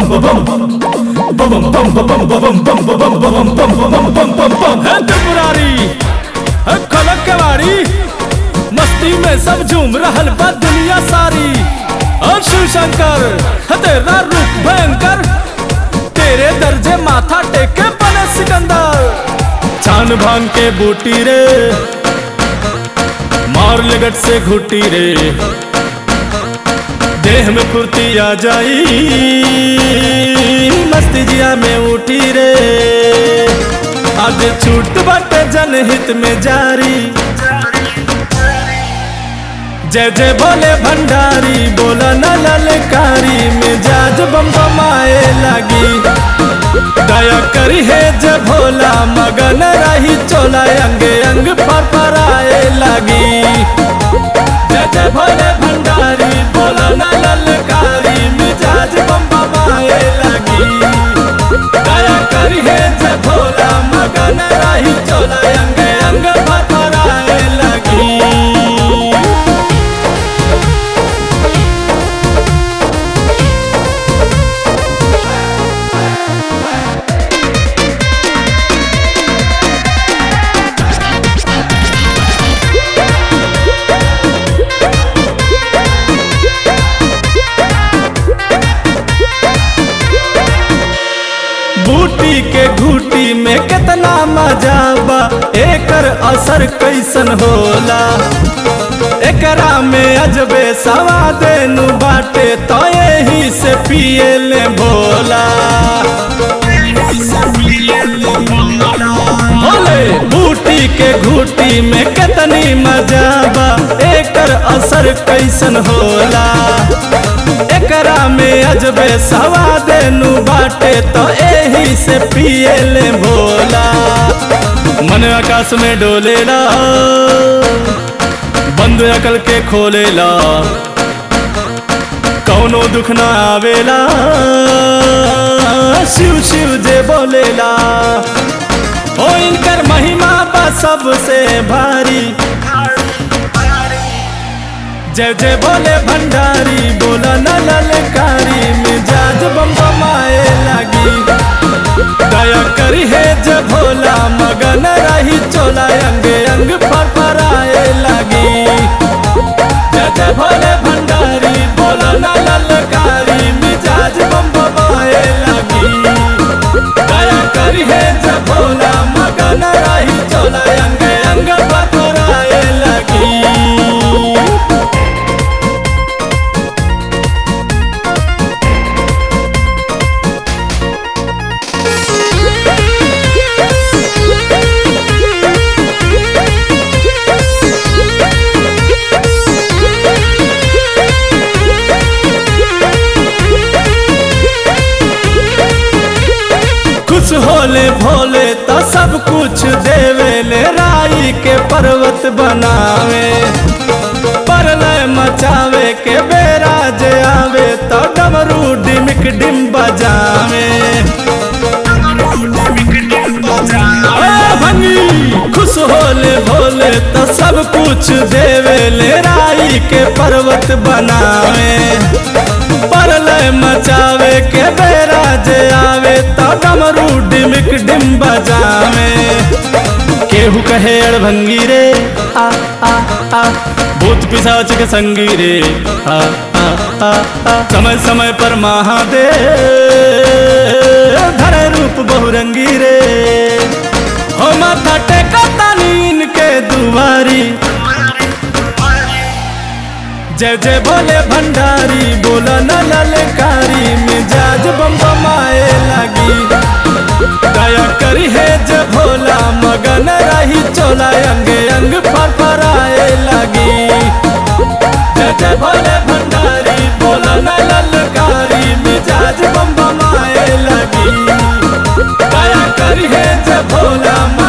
है त्रिपुरारी है खलक केवाड़ी मस्ती में सब झूम रहल बा दुनिया सारी और शिव शंकर है तेरा रूप भयंकर तेरे दर्जे माथा टेके बने सिकंदर छान भांग के बूटी रे मार लगट से घुटी रे देह में फुर्ती आ जाई मस्ती जिया में उठी रे आज छूट बाटे जनहित में जारी जय जय बोले भंडारी बोला न ललकारी मिजाज बम बमाए लगी दया करी है जय भोला मगन रही चोला अंग अंग फरफराए लगी जय जय भोले भंडारी बोला न ललकारी मिजाज बम बमाए लगी दया करी है जय भोला मगन रही चोला अंग अंग फरफराए लगी बूटी के घूटी में कितना मजा बा एकर असर कैसन होला एकरा में अजबे सवाद नु बाटे तो यही से पिए ले भोला बोले बूटी के घूटी में कितनी मजा बा एकर असर कैसन होला एकरा में अजबे सवाद नु बाटे तो एही से पिए ले भोला मन आकाश में डोलेला बंद अकल के खोलेला कौनो दुख ना आवेला शिव शिव जे बोलेला ओ इनकर महिमा बा सबसे भारी जय जय बोले भंडारी बोला न ललकारी मिजाज बम बमाए लगी दया करी है जय भोला मगन रही चोला अंग अंग फरफराए लगी जय जय भोले भंडारी बोला न ललकारी मिजाज बम बमाए लगी दया करी है जय भोला मगन रही चोला अंग अंग फरफराए लगी खुश होले भोले तो सब कुछ देवे ले राई के पर्वत बनावे परलय मचावे के बेरा जे आवे तो डमरू डिमिक डिम बजावे ए भंगी खुश होले भोले तो सब कुछ देवे ले राई के पर्वत बनावे परलय मचावे के बेरा जे आवे तो डमरू डिमिक डिम बजावे केहू कहे अड़भंगी रे आ आ आ भूत पिशाच के संगी रे आ आ आ आ समय समय पर महादेव धरे रूप बहुरंगी रे हो माथा टेका तानीन के दुआरी जय जय बोले भंडारी बोला न ललकारी मिजाज बम बमाए लगी दया करी है जय भोला मगन रही चोला अंग अंग फरफराए लगी जय जय भोले भंडारी बोला न ललकारी मिजाज बम बमाए लगी दया करी है जय भोला